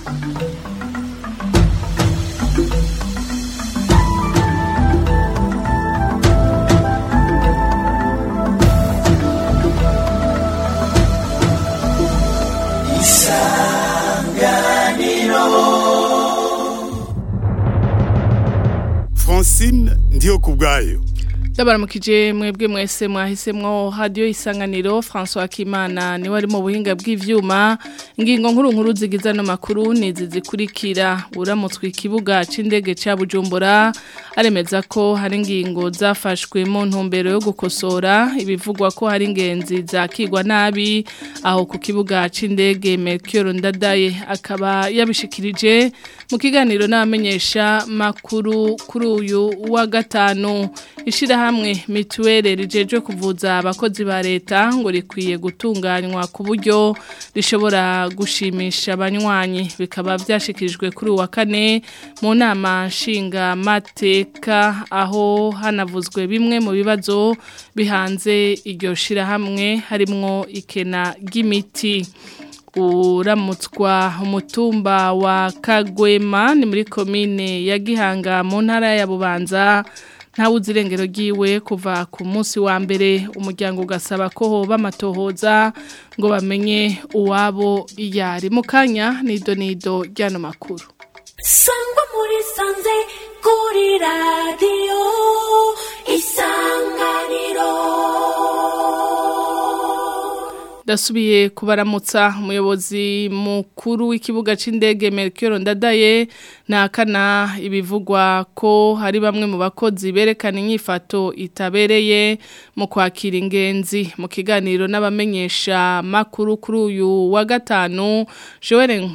Francine ndiyo kubwayo Ndabaramukije mwebwe mwese mwahisemwo radio isanganiro François Kimana ni wari mu buhinga bw'ivyuma ingingo nkuru nkuru zigiza no makuru nizi zikurikira uramutswe ikibuga c'indege ca Bujumbura aremeza ko hari ingingo zafashwe mu ntumbero yo gukosora ibivugwa ko hari ingenzi zakigwa nabi aho ku kibuga c'indege Melchior Ndadaye akaba yabishikirije mu kiganiro n'abamenyesha makuru kuri uyu wa gatanu ishira hamwe mituwele rijeje kuvuza abakozi ba leta ngo rikwiye gutunganywa ku buryo rishobora gushimisha abanywanyi bikaba byashikirijwe kuri uwa kane mu nama nshinga mateka aho hanavuzwe bimwe mu bibazo bihanze iryo shirahamwe harimwo ikena ry'imiti uramutswa umutumba wa kagwema ni muri komine ya gihanga mu ntara ya bubanza nta irengero ryiwe kuva ku munsi wa mbere umuryango ugasaba ko hoba amatohoza ngo bamenye uwabo iyari mu kanya nido nido ry'ano makuru sangwa muri sanze kuri radiyo isanganiro Dasubiye kubaramutsa umuyobozi mukuru w'ikibuga c'indege Melchior Ndadaye nakana ibivugwa ko hari bamwe mu bakozi berekana inyifato itabereye mu kwakira ingenzi mu kiganiro n'abamenyesha makuru kuri uyu wa gatanu Joel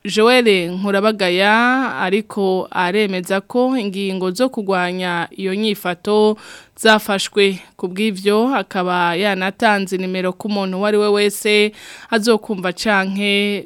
Joel Nkurabagaya ariko aremeza ko ingingo zo kugwanya iyo nyifato zafashwe ku bw'ibyo akaba yanatanze nimero ku muntu uwo we wese azokumva canke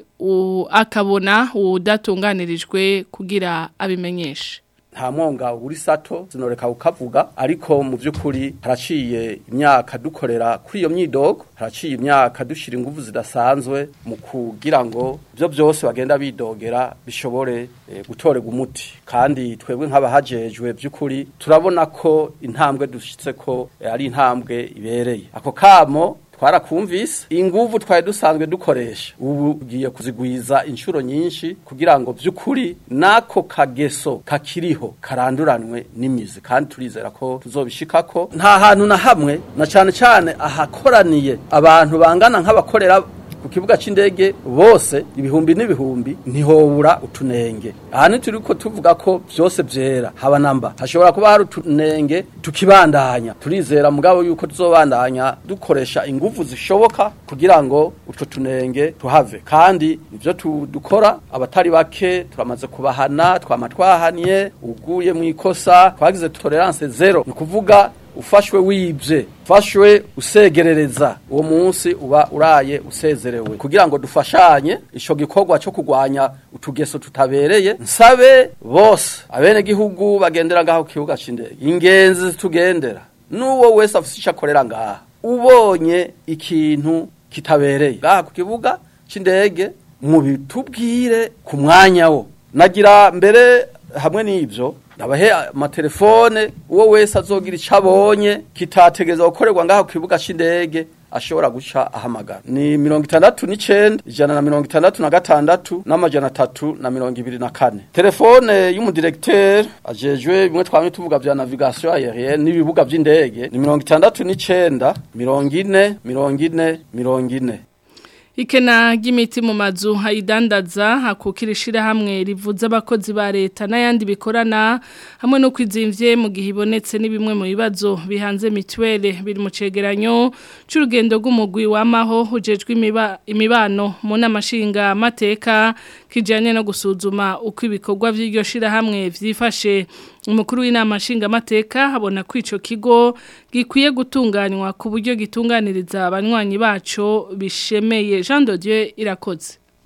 akabona udatunganirijwe kugira abimenyeshe nta mwonga uri sato zinoreka ukavuga ariko mu by'ukuri haraciye imyaka dukorera kuri iyo myidogo haraciye imyaka dushyira ingufu zidasanzwe mu kugira ngo ibyo byose bagenda bidogera bishobore gutorerwa umuti kandi twebwe nk'abahajejwe by'ukuri turabona ko intambwe dushyitse ko ari intambwe ibereye ako kamo twarakumvise inguvu twari dusanzwe dukoresha ubu ugiye kuzigwiza inshuro nyinshi kugira ngo by'ukuri nako kageso kakiriho karanduranwe n'imizi kandi turizera ko tuzobishikako nta hantu na hamwe na cyane cyane ahakoraniye abantu bangana nk'abakorera ku kibuga c'indege bose ibihumbi n'ibihumbi ntihobura utunenge aha ni turi ko tuvuga ko byose byera haba namba hashobora kuba hari utunenge tukibandanya turizera mugabo yuko tuzobandanya dukoresha ingufu zishoboka kugira ngo utwo tunenge tuhave kandi ivyo dukora abatari bake turamaze kubahana twama twahaniye uguye mu ikosa twagize tolerance zero ni kuvuga ufashwe wibye ufashwe usegerereza uwo munsi uba uraye usezerewe kugira ngo dufashanye ico gikorwa cyo kugwanya utugeso tutabereye nsabe bose abene gihugu bagendera ngaho kibuga c'indege ingenzi tugendera nuwo wese afise ico akorera ngaha ubonye ikintu kitabereye ngaha ku kibuga c'indege mu bitubwire ku mwanya wo nagira mbere hamwe n'ibyo ndabahe amatelefone uwo wese azogira icyo abonye kitategereza gukorerwa ngaho ku kibuga cy'indege ashobora guca ahamagara ni mirongo itandatu n'icenda ijana na mirongo itandatu na gatandatu n'amajana atatu na mirongo ibiri na kane telefone y'umudiregiteri ajejwe bimwe twamye tuvuga vya navigation aérienne n'ibibuga vy'indege ni mirongo itandatu n'icenda mirongo ine mirongo ine mirongo ine Ikena ry'imiti mu mazu hayidandaza hakukira ishirahamwe rivuza abakozi ba leta n'ayandi bikorana hamwe no kwizimvye mu gihe ibonetse ni bimwe mu bibazo bihanze mituwele biri mu cegeranyo c'urugendo rw'umugwi wamaho hujejwe imiba, imibano mu namashinga amateka kijanye no gusuzuma uko ibikorwa vy'iryo shirahamwe vyifashe umukuru w'inama nshingamateka habona ko ico kigo gikwiye gutunganywa ku buryo gitunganiriza abanywanyi baco bishemeye Jean de Dieu irakoze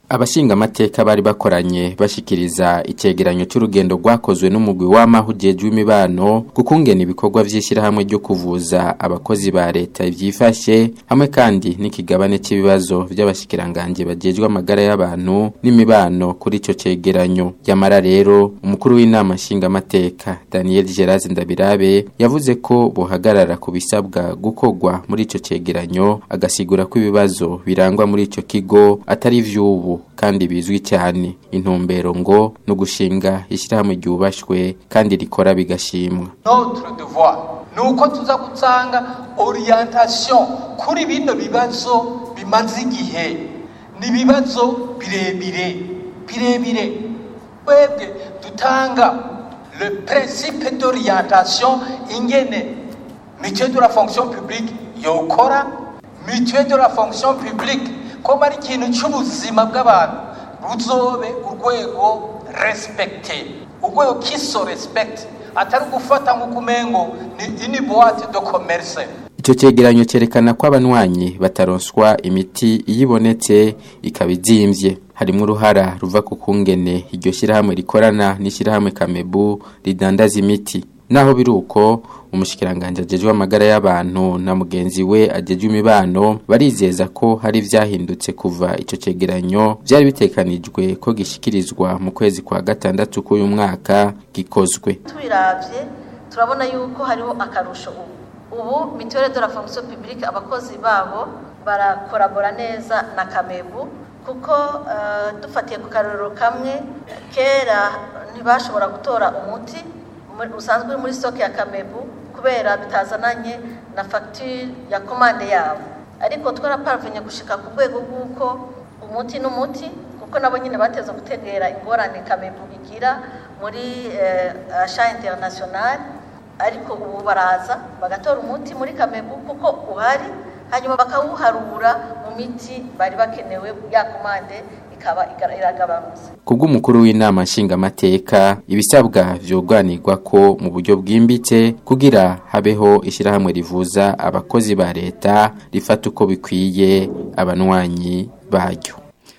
abashinga amateka bari bakoranye bashikiriza icegeranyo c'urugendo rwakozwe n'umugwi w'amahujejwe imibano gukungena ibikorwa vy'ishirahamwe ryo kuvuza abakozi ba leta ivyifashe hamwe kandi n'ikigabane c'ibibazo vy'abashikiranganje bajejwe amagara y'abantu n'imibano kuri ico cegeranyo yamara rero umukuru w'inama nshinga amateka Daniel Geraz Ndabirabe yavuze ko bohagarara ku bisabwa gukorwa muri ico cegeranyo agasigura ko ibibazo birangwa muri ico kigo atari vy'ubu kandi bizwi cyane intumbero ngo no gushinga ishyirahamwe ryubashwe kandi rikora bigashimwa notre devoir nuko tuza gutanga orientation kuri bino bibazo bimaze igihe ni ibibazo birebire birebire twebwe dutanga le principe d'orientation ingene mutuelle de la fonction publique yokora mutuelle de la fonction publique ko ari ikintu cy'ubuzima bw'abantu ruzobe urwego respecte urwego kiso respect atari ugufata nk'uko umengo ni ini boîte de commerce Ico cegeranyo cerekana ko abanywanyi bataronswa imiti iyibonetse ikaba izimvye harimwo uruhara ruva ku kungene iryo shirahamwe rikorana n'ishirahamwe Kamebu ridandaza imiti naho biruko umushikiranganje ajejwe amagara y'abantu na mugenzi we ajejwe imibano barizeza ko hari vyahindutse kuva ico cegeranyo vyari bitekanijwe ko gishikirizwa mu kwezi kwa gatandatu k'uyu mwaka gikozwe tubiravye turabona yuko hariho akarusho ubu ubu mituelle de la fonction publique abakozi babo barakorabora neza na kamebu kuko uh, dufatiye ku karorero kamwe kera ntibashobora gutora umuti usanzwe uri muri stock ya kamebu kubera bitazananye na facture ya komande yabo ariko twaraparvenye gushika ku rwego rw'uko umuti n'umuti kuko nabo nyine bateza gutegera ingorane kamebu igira muri eh, achat international ariko ubu baraza bagatora umuti muri kamebu kuko uhari hanyuma bakawuharura mu miti bari bakenewe ya komande ikaba iragabanutse kubw'umukuru w'inama nshingamateka ibisabwa vyogwanirwa ko mu buryo bwimbitse kugira habeho ishirahamwe rivuza abakozi ba leta rifata uko bikwiye abanwanyi baryo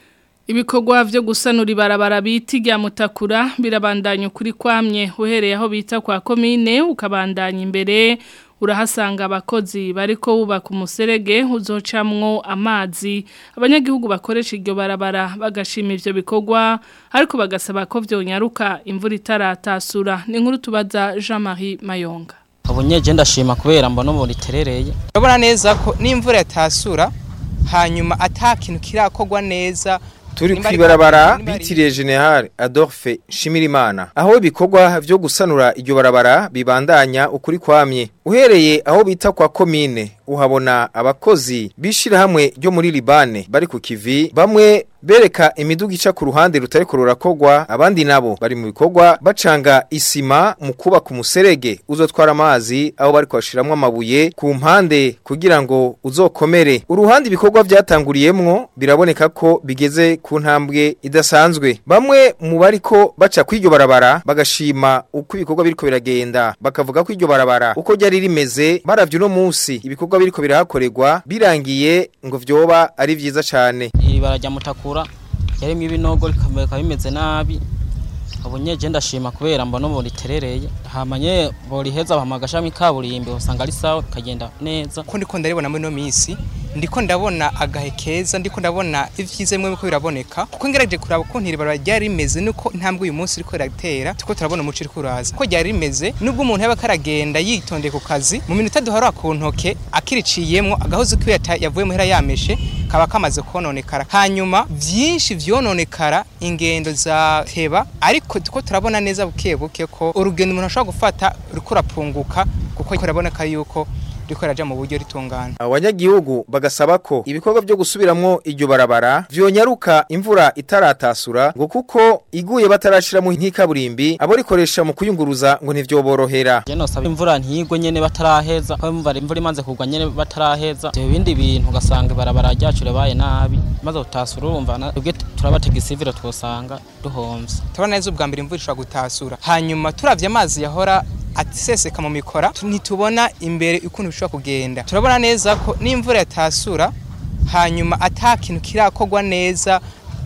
Ibikorwa vyo gusanura ibarabara biti rya mutakura birabandanya ukuri kwamye uhereye aho bita kwa komine ukabandanya imbere urahasanga abakozi bariko bubaka umuserege uzocamwo amazi abanyagihugu bakoresha iryo barabara bagashima ivyo bikorwa ariko bagasaba ko vyonyaruka imvura itaratasura ni nkuru tubaza Jean-Marie Mayonga Abunyeje ndashima kubera mbona ubu riterereye urabona neza ko n'imvura yatasura hanyuma atakintu kirakogwa neza turi kwibarabara bitiriye General Adolphe Shimirimana aho ibikorwa vyo gusanura iryo barabara bibandanya ukuri kwamye uhereye aho bita kwa komine uhabona abakozi bishira hamwe ryo muri Libane bari ku kivi bamwe bereka imiduga ica ku ruhande rutari rurakogwa abandi nabo bari mu bikorwa bacanga isima mu kubaka umuserege uzotwara amazi aho bari kwashiramwe amabuye ku mpande kugira ngo uzokomere uruhande ibikorwa byatanguriyemwo biraboneka ko bigeze ku ntambwe idasanzwe bamwe mu bariko baca kw'iryo barabara bagashima uko ibikorwa biriko biragenda bakavuga ko iryo barabara uko ryari rimeze baravye uno munsi ibikorwa biriko birahakorerwa birangiye ngo vyoba ari vyiza cane ibara rya mutakura yarimo ibinogo rikaba bimeze nabi abunyeje ndashima kubera mbona ubu riterereye hamanye boriheza bampa agashami kaburimbi usanga ari sawa kagenda neza ko ndiko ndaribona muri no minsi ndiko ndabona agahe keza ndiko ndabona ivyize mwe ko biraboneka kuko ngerageje kuraba ko ntiribara ryari rimeze nuko ntambwe uyu munsi riko ratera tuko turabona umuci riko uraza ko ryari rimeze nubwo umuntu yaba karagenda yitondeye ku kazi mu minota duharura ku ntoke akiriciyemwo agahozo kiwe yavuye muhera yameshe kaba kamaze kononekara hanyuma vyinshi vyononekara ingendo za teba ariko tuko turabona neza buke buke ko urugendo umuntu ashobora gufata riko rapunguka kuko biraboneka yuko riko raja mu buryo ritungana abanyagihugu bagasaba ko ibikorwa byo gusubiramwo iryo barabara vyonyaruka imvura itaratasura ngo kuko iguye batarashiramo nk'ikaburimbi abo rikoresha mu kuyunguruza ngo ntivyoborohera je nosaba imvura ntigwe nyene bataraheza ko imvura imvura imanze kugwa nyene bataraheza ivyo bindi bintu ugasanga ibarabara ryacu ribaye nabi maze utasura urumva twebwe turabatega isiviro twosanga duhomvye turabona neza ubwa mbere imvura ishobora gutasura hanyuma turavye amazi yahora atiseseka mu mikora ntitubona imbere ukuntu bishobora kugenda turabona neza ko n'imvura yatasura hanyuma atakintu kirakogwa neza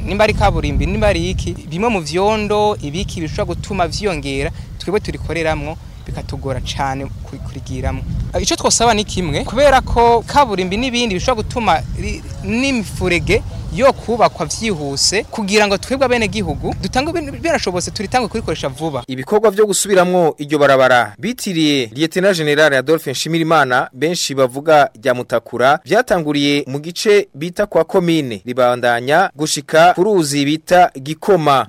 nimba ari kaburimbi nimba ari iki bimwe mu vyondo ibiki bishobora gutuma vyiyongera twebwe turikoreramwo bikatugora cyane kuri- kurigiramwo Eh, ico twosaba ni kimwe kubera ko kaburimbi n'ibindi bishobora gutuma ri- n'imifurege yo kubakwa vyihuse kugira ngo twebwe abene gihugu dutange birashobotse turitange kurikoresha vuba Ibikorwa vyo gusubiramwo iryo barabara bitiriye Lieutenant General Adolphe Nshimirimana benshi bavuga rya mutakura vyatanguriye mu gice bita kwa komine ribandanya gushika ku ruzi bita Gikoma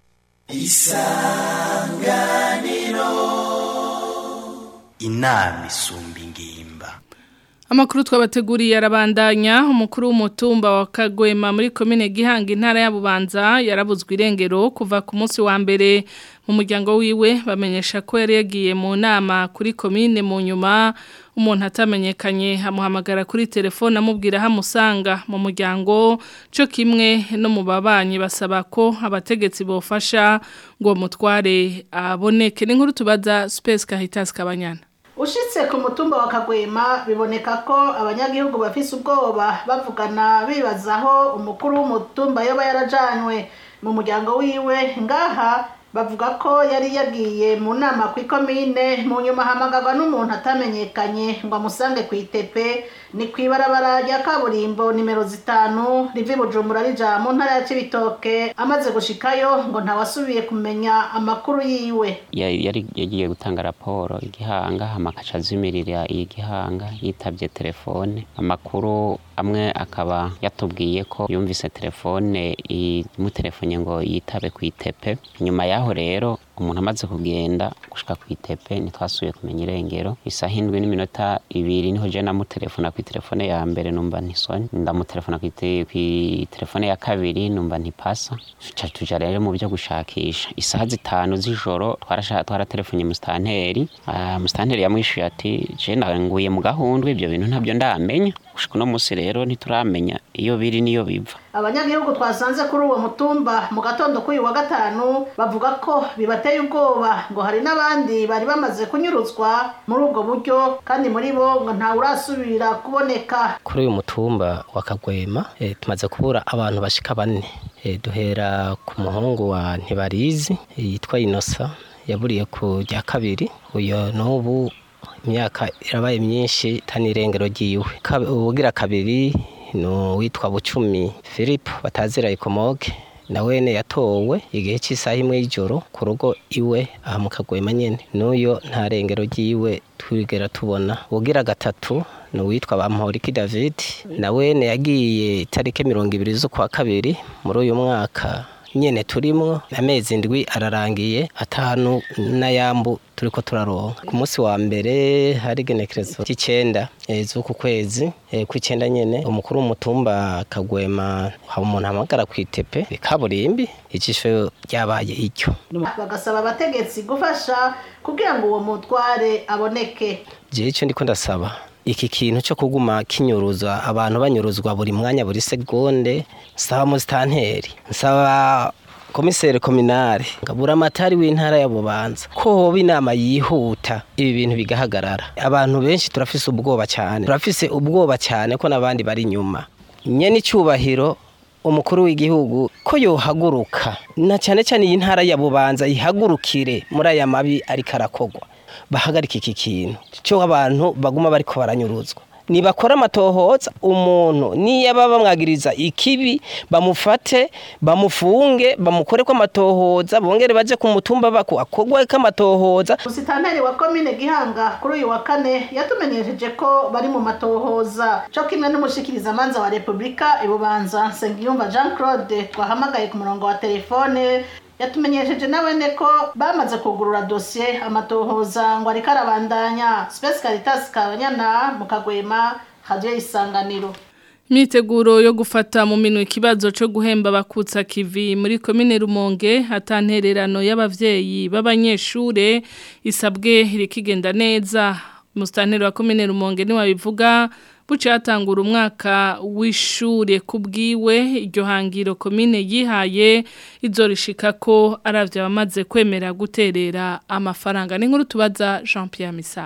inama isumba ingimba Amakuru twabateguriye arabandanya umukuru w'umutumba wa Kagwema muri komine Gihanga intara ya Bubanza yarabuzwe irengero kuva ku munsi wa mbere mu muryango wiwe bamenyesha ko yari yagiye mu nama kuri komine mu nyuma umuntu atamenyekanye amuhamagara kuri telefone amubwira hamusanga mu muryango cyo kimwe no mu babanyi basaba ko abategetsi bofasha ngo mutware aboneke n'inkuru tubaza Space Caritas Kabanyana ushitse ku mutumba wa kagwema biboneka ko abanyagihugu bafise ubwoba bavugana bibaza aho umukuru w'umutumba yoba yarajanywe mu muryango wiwe ngaha bavuga ko yari yagiye mu nama ku ikomine mu nyuma hamagarwa n'umuntu atamenyekanye ngo amusange ku itepe ni ku ibarabara rya kaburimbo nimero zitanu riva i bujumbura rija mu ntara ya cibitoke amaze gushikayo ngo ntawasubiye kumenya amakuru yiwe yari yari yagiye gutanga raporo igihanga amakaca azimirira igihanga yitabye telefone amakuru amwe akaba yatubwiye ko yumvise telefone imutelefone ngo yitabe ku itepe nyuma yaho rero umuntu amaze kugenda gushika ku itepe ntitwasubiye kumenya irengero isaha indwi n'iminota ibiri niho je namutelefona ku telefone ya mbere numva ntisoni ndamutelefona ku ite- ku telefone ya kabiri numva ntipasa tuca tuja rero mu byo gushakisha isaha zitanu z'ijoro twarasha twaratelefonye musitanteri Ah, musitanteri yamwishuye ati je nguye mu gahundwe ibyo bintu ntabyo ndamenya gushika uno munsi rero ntituramenya iyo biri niyo biva abanyagihugu twasanze kuri uwo mutumba mu gatondo k'uyu wa gatanu bavuga ko bibateye ubwoba ngo hari n'abandi bari bamaze kunyuruzwa muri ubwo buryo kandi muri bo ngo ntawurasubira kuboneka kuri uyu mutumba wa kagwema eh, tumaze kubura abantu bashika bane Eh, duhera ku muhungu wa ntibarizi eh, yitwa inosa yaburiye ku rya kabiri uyo n'ubu imyaka irabaye myinshi tanirengero ryiwe Kabe- uwugira kabiri ni uwitwa bucumi philippe batazira ikomoge nawene yatowe igihe cy'isaha imwe y'ijoro ku rugo iwe aha mu kagwema nyene n'uyo nta rengero ryiwe twigera tubona ugira gatatu ni uwitwa bamporiki david nawene yagiye itariki mirongo ibiri z'ukwa kabiri muri uyu mwaka nyene turimwo amezi ndwi ararangiye atanu n'ayambu turiko turaronka ku munsi wa mbere hari igenekerezo ry'icenda eh, z'uku kwezi eh, kw'icenda nyene umukuru w'umutumba kagwema haba umuntu ahamagara kw'itepe kaburimbi ijisho ryabaye iryo bagasaba abategetsi gufasha kugira ngo uwo mutware aboneke jewe ico ndiko ndasaba iki kintu cyo kuguma kinyuruzwa abantu banyuruzwa buri mwanya buri segonde nsaba musitanteri nsaba komiseri kominare ngabura amatari w'intara ya bubanza ko hoba inama yihuta ibi bintu bigahagarara abantu benshi turafise ubwoba cyane turafise ubwoba cyane ko n'abandi bari inyuma nyene icyubahiro umukuru w'igihugu ko yohaguruka na cyane cyane iyi ntara ya bubanza ihagurukire muri aya mabi ariko arakogwa bahagarika iki kintu cyo abantu baguma bariko baranyuruzwa nibakora amatohoza umuntu niyaba bamwagiriza ikibi bamufate bamufunge bamukore ko amatohoza bongere baje ku mutumba bako akogwe ko amatohoza musitanteri wa komine gihanga kuri uyu wa kane yatumenyesheje ko bari mu matohoza cyo kimwe n'umushikirizamanza wa repubulika ibubanza nsengiyumva jean claude twahamagaye ku murongo wa telefone yatumenyesheje nawene ko bamaze kugurura dosiye amatohoza ngo ariko arabandanya space caritas kabanyana mu kagwema hadiyo isanganiro Imyiteguro yo gufata mu minwe ikibazo cyo guhemba bakutsa kivi muri komine Rumonge hatantererano y'abavyeyi b'abanyeshure isabwe irikigenda neza mustanteri wa komine Rumonge ni wabivuga buce hatangura umwaka w'ishure kubwiwe iryo hangiro komine yihaye izorishika ko aravye abamaze kwemera guterera amafaranga n'inkuru tubaza Jean Pierre Misago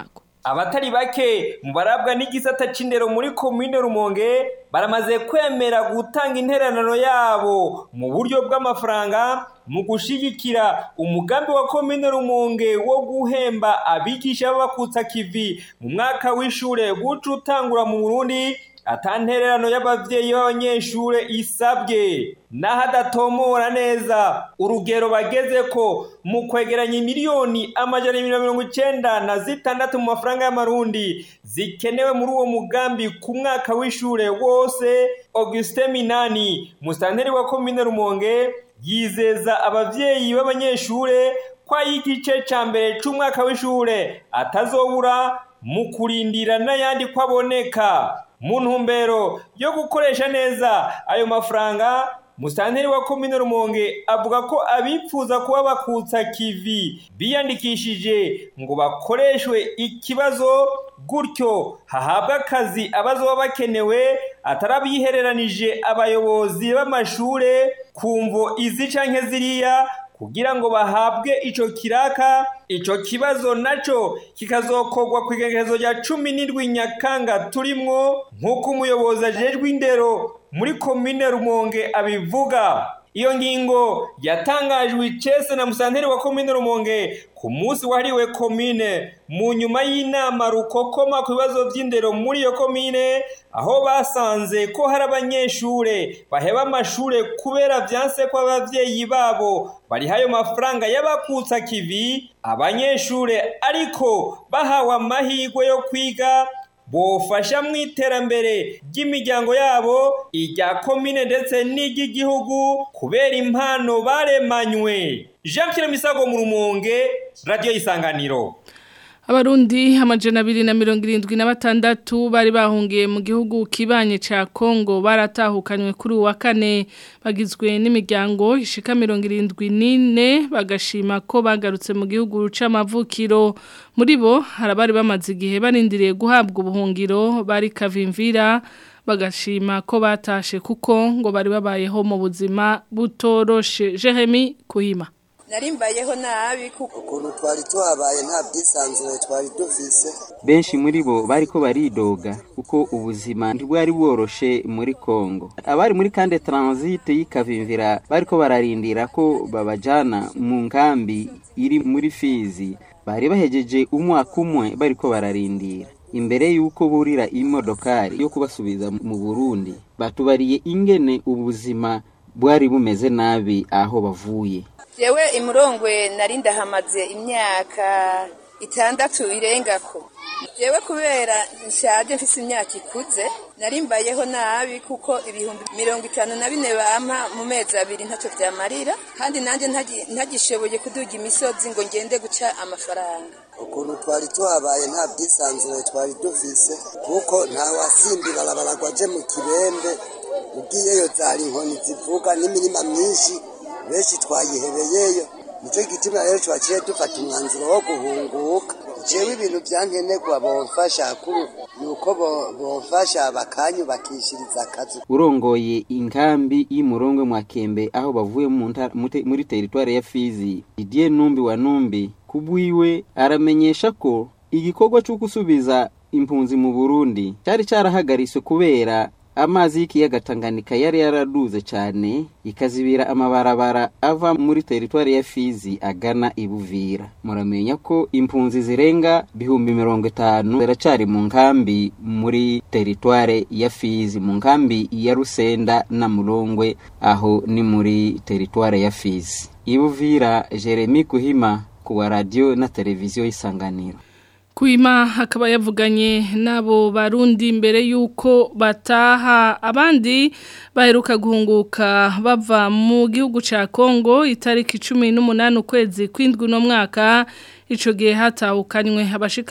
abatari bake mu barabwa n'igisata c'indero muri komine rumonge baramaze kwemera gutanga interanano yabo mu buryo bw'amafaranga mu gushigikira umugambi wa komine rumonge wo guhemba abigisha b'abakutsa kivi mu mwaka w'ishure guca utangura mu burundi atantererano y'abavyeyi b'abanyeshure isabwe n'ahadatomora neza urugero bageze ko mu kwegeranya miliyoni amajana mirongo icenda na zitandatu mu mafaranga y'amarundi zikenewe muri uwo mugambi ku mwaka w'ishure wose Augustin Minani musanteri wa komine Rumonge yizeza abavyeyi b'abanyeshure ko igice ca mbere c'umwaka w'ishure atazobura mu kurindira n'ayandi ko aboneka mu ntumbero yo gukoresha neza ayo mafaranga musanteri wa komine rumonge avuga ko abipfuza kuba bakutsa kivi biyandikishije ngo bakoreshwe ikibazo gutyo hahabwa akazi abazoba bakenewe atarabihereranije abayobozi b'amashure ku mvo izi canke ziriya kugira ngo bahabwe ico kiraka ico kibazo naco kikazokorwa ku igenekerezo rya cumi n'indwi nyakanga turimwo nk'uko umuyobozi ajejwe indero muri komine rumonge abivuga iyo ngingo yatangajwe icese na musanteri wa komine rumonge ku munsi wahariwe komine mu nyuma y'inama rukokoma ku bibazo by'indero muri iyo komine aho basanze ko hari abanyeshure baheba amashure kubera vyanse ko abavyeyi babo bariha ayo mafaranga y'abakutsa kivi abanyeshure ariko bahawe amahirwe yo kwiga bofasha mu iterambere ry'imiryango yabo irya komine ndetse n'iry'igihugu kubera impano baremanywe jean pierre misago mu rumonge radiyo y'isanganiro Abarundi amajana abiri na mirongo irindwi na batandatu bari bahungiye mu gihugu kibanye ca Kongo baratahukanywe kuri uwa kane bagizwe n'imiryango ishika mirongo irindwi n'ine bagashima ko bagarutse mu gihugu c'amavukiro muri bo hari abari bamaze igihe barindiriye guhabwa ubuhungiro bari kavimvira bagashima ko batashe kuko ngo bari babayeho mu buzima butoroshe Jeremy Kuhima narimbayeho nabi kuko ukuntu twari tuhabaye nta bwisanzure twari dufise benshi muri bo bariko baridoga kuko ubuzima ntibwari bworoshe muri Kongo abari muri kande transit y'ikavimvira bariko bararindira ko babajana mu nkambi iri muri Fizi bari bahejeje umwaka umwe bariko bararindira imbere yuko burira imodokari yo kubasubiza mu Burundi batubariye ingene ubuzima bwari bumeze nabi aho bavuye yewe imurongwe nari ndahamaze imyaka itandatu irengako yewe kubera nshaje mfise imyaka ikuze narimbayeho nabi kuko ibihumbi mirongo itanu na bine bampa mu mezi abiri ntacyo byamarira kandi nanjye ntagishoboye kuduga imisozi ngo ngende guca amafaranga ukuntu twari tuhabaye nta bwisanzure twari dufise kuko nta wasimbira arabaragwa aje mu kibembe ugiyeyo zari inkoni zivuga n'imirima myinshi benshi twayihebeyeyo nicyo gituma rero twaciye dufata umwanzuro wo guhunguka jewe ibintu byankenerwa bomfasha kuru nuko bomfasha bakanyubakishiriza akazi urongoye inkambi y'imurongwe mwakembe aho bavuye muri teritwari ya Fizi Didier Numbi wa Numbi kubwiwe aramenyesha ko igikorwa cyo gusubiza impunzi mu Burundi cyari cyarahagariswe kubera amazi y'ikiyaga Tanganyika yari yaraduze cyane ikazibira amabarabara ava muri teritwari ya Fizi agana ibuvira muramenya ko impunzi zirenga bihumbi mirongo itanu ziracari mu nkambi muri teritwari ya Fizi mu nkambi ya Rusenda na Murongwe aho ni muri teritwari ya Fizi ibuvira Jeremy Kuhima kuwa radio na televiziyo y'isanganiro Kuima akaba yavuganye nabo barundi mbere yuko bataha abandi baheruka guhunguka bava mu gihugu ca Kongo itariki 18 ukwezi kwindwi no mwaka ico gihe hatahukanywe abashika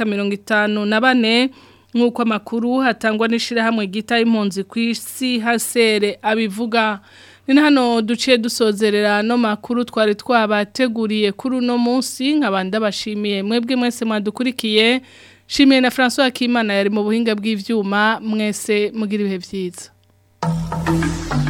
54 nkuko amakuru hatangwa n'ishira hamwe gita impunzi kw'isi hasere abivuga Nina hano duciye dusozerera no makuru twari twabateguriye kuri uno munsi nkabanda bashimiye mwebwe mwese mwadukurikiye shimiye na François Kimana yari mu buhinga bw'ivyuma mwese mugira ibihe vyiza